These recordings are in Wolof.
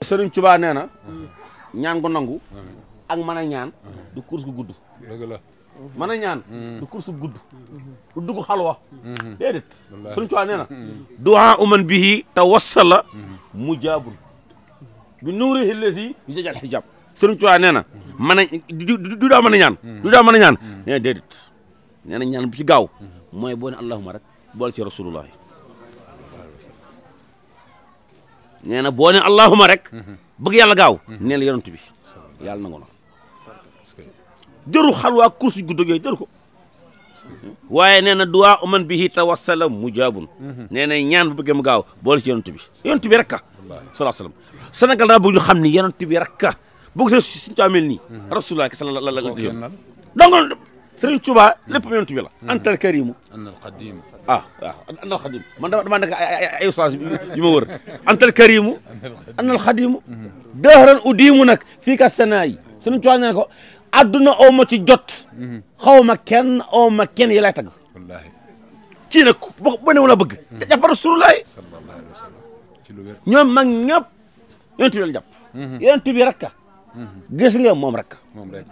Sëriñ Tuubaa nee na ñaan gu nangu ak mën a ñaan du course gu gudd dëgg la mën a ñaan du course gu gudd du dugg xalwa déedéet Sëriñ Tuubaa nee na duwaa uman bihi tawassala mujaabun bi nuurihi llazi yujal hijab Sëriñ Tuubaa nee na mën a du du daa mën a ñaan du daa mën a ñaan nee na déedéet nee na ñaan bu ci gaaw mooy boo ne allahuma rek boole ci rasulullahi nee na boo ne allahuma rek bëgg yàlla gaaw nee na yonent bi yàlla nangu na parce que jëru xalwaa kursi gudd ak yooyu jëru ko waaye nee na duwaa uman bihi tawassala mujaabun nee na ñaan bu bëggee mu gaaw boole ci yonent bi yonent bi rek ka salaa salaam Sénégal daa bëgg ñu xam ni yonent bi rek ka bëgg sa suñu taamel nii rasulullah sa la la la koo kennal donc Sëriñ Tuubaa lépp yonent bi la antal karimu anna al qadim ah waaw antal xadim man dama dama nekk ay ay ay ustaas yu ma wër antal karimu antal xadimu dëhëran udiimu nag fii ka sanaa yi Sëriñ Tuubaa ne ko adduna oo ma ci jot xaw ma kenn oo ma kenn yi lay tagg wallahi kii nag bo bo ne wala bëgg jàpp rasulullahi sallallahu alayhi wa sallam ci lu wér ñoom mag ñëpp yonent bi lañ jàpp yonent bi rek ka gis nga moom rek ka moom rek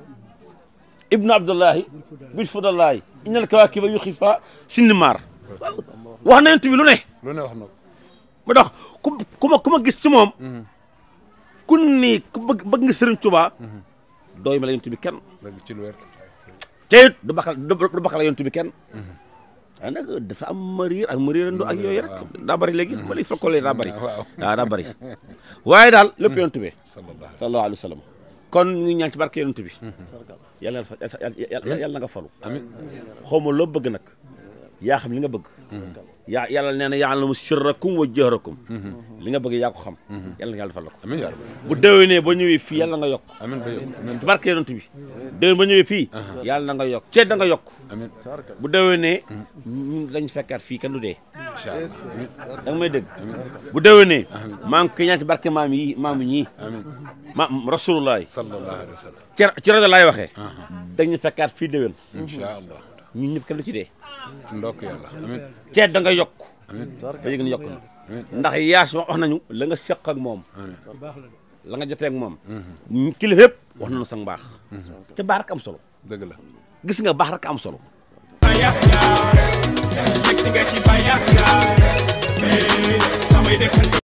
ibnu abdullahi bil fudallahi innal kawaakiba yu xifa sinnimaar wax na yonent bi lu ne lu ne wax na ko ma tax ku ku ma ku ma gis ci moom ku ni ku bëgg bëgg nga Sëriñ Tuubaa dooy ma la yonent bi kenn dëgg ci lu wér te it du bakal du bakal yonent bi kenn waaye nag dafa am mariir ak mariirando ak yooyu rek daa bëri léegi ma lay fakkolee daa bëri waaw waaw daa bëri waaye daal lépp yonent bi sallallahu alayhi sallallahu alayhi wa sallam kon ñu ngi ñaan ci barke yonent bi yàlla na fa yàlla na nga falu amin xaw ma loo bëgg nag yaa xam li nga bëgg yaa yàlla nee na ya'lamu sirrakum wa jahrakum li nga bëgg yaa ko xam yàlla na yàlla defal la ko amin yaa rabbi bu déwénee ba ñëwee fii yàlla na nga yokk amin ba yow amin ci barke yonent bi déwén ba ñëwee fii yàlla na nga yokk ceeb da nga yokk amin bu déwénee ñun dañ fekkaat fii kenn du dee incha allah amin da nga may dégg bu déwénee maa ngi koy ñaan ci barke maam yi maam yi amin ma rasulullah sallallahu alayhi wa sallam ci ci rajo laay waxee dañu fekkaat fii déwén incha allah ñun ñëpp kenn du ci dee ndokk yàlla amin ceeb da nga yokk amin ba yëg na yokk na amin ndax yaas wax nañu la nga seq ak moom amin la nga jotee ak moom kilifa yëpp wax nañu sa mbaax te baax rek am solo dëgg la gis nga baax rek am solo bayax yaay yegg si nga ci bayax yaay samay dëkk